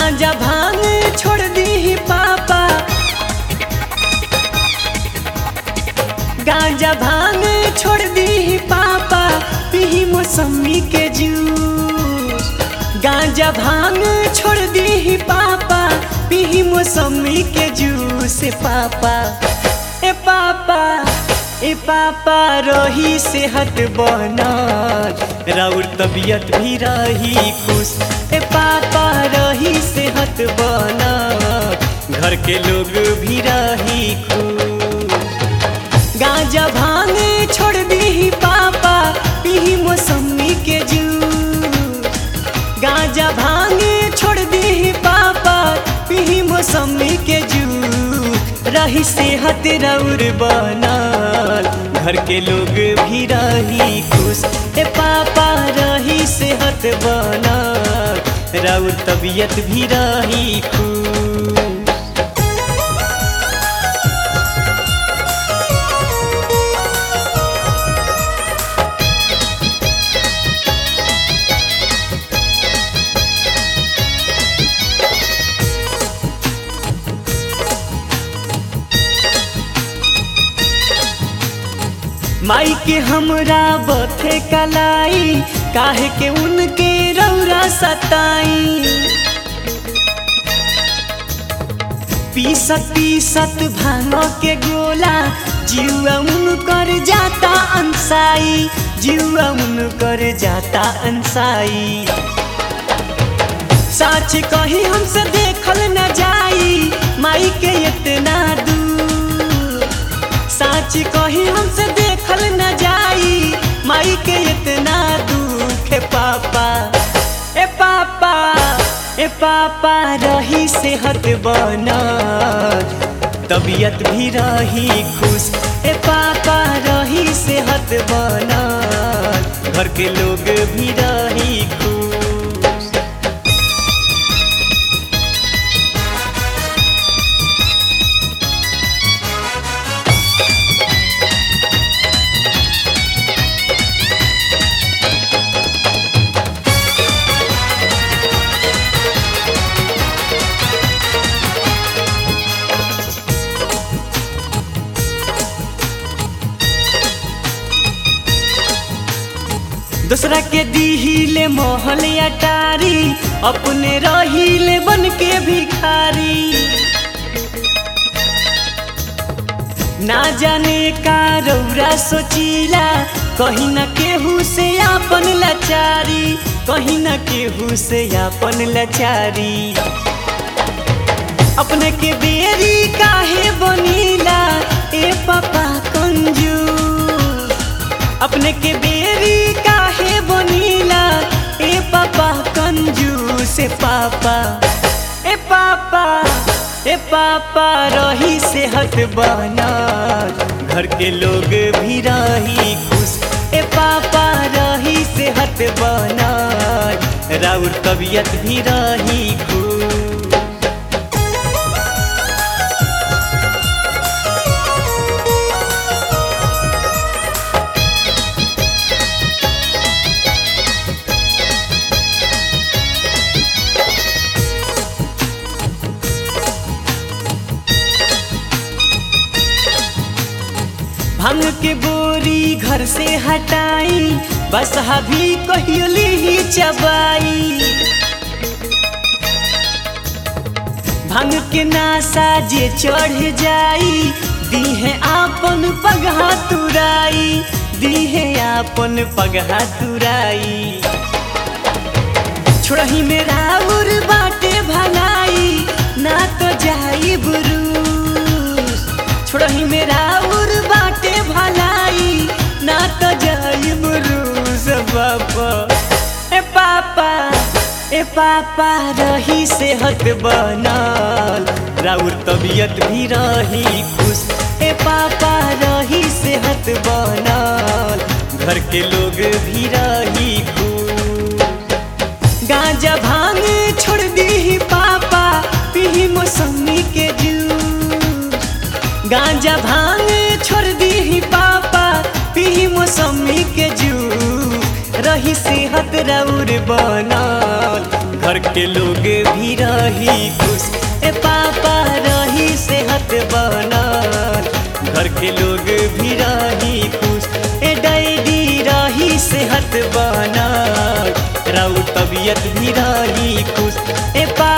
गांजा भांग छोड़ दी पापा गांजा भांग छोड़ दी पापा पी मौसमी के जूस गांजा भांग छोड़ दी पापा पी मौसमी के जूस ए पापा ए पापा ए पापा रही सेहत बनल राउर तबीयत भी रही खुश ए पापा रही सेहत बनल घर के लोग भी रही खुश गांजा भांग छोड़ दी पापा पी मौसमी के जूस गांजा भांग छोड़ दी पापा पी मौसमी के जूस रही सेहत रौर बनल घर के लोग भी रही खुश ए पापा रही सेहत बनल रौर तबीयत भी रही खुश माई के हमरा बथे कलाई काहे के उनके रौरा सताई पीसत पीसत भांगो के गोला जीवा उनकर जाता अंसाई जीवा उनकर जाता अंसाई साच कही हमसे देखल न जाई माई के इतना दूर साच कही हमसे देखल न जाई माई के इतना दुख है पापा ए पापा ए पापा रही सेहत बनल तबीयत भी रही खुश ए पापा रही सेहत बनल घर के लोग भी रही खुश दूसरा के दीहिले मोहल अटारी अपने रहीले बन के भिखारी ना जाने का रौरा सोचीला कहीं न केहू से आपन लाचारी कहीं न केहू से आपन लाचारी अपने के बेरी काहे बनीला ए पापा कंजूस अपने के बेरी काहे बनीला ए पापा कंजूस ए पापा ए पापा ए पापा रही सेहत बनल घर के लोग भी रही खुश ए पापा रही सेहत बनल राउर तबीयत भी रही खुश भांग के बोरी घर से हटाई बस भी कहियो ही चबाई भांग के नासा जे चढ़ जाई दीहे आपन पगहा तुराई दीहे आपन पगहा तुराई छोड़ही मेरा उर बाटे भलाई ना तो जाई बुरूस छोड़ही मेरा उर बाटे भलाई ना तो जाई बुरूस बापा ए पापा ए पापा रही सेहत बनल राउर तबीयत भी रही खुश ए पापा रही सेहत बनल घर के लोग भी रही खुश गांजा भांग छोड़ दी पापा पी मौसमी के जूस गांजा भांग छोड़ दी पापा पी मौसमी के जूस रही सेहत रौर बनल घर के लोग भी रही खुश ए पापा रही सेहत बनल घर के लोग भी रही खुश ए डैडी रही सेहत बनल राउ तबियत भी रही खुश ए पा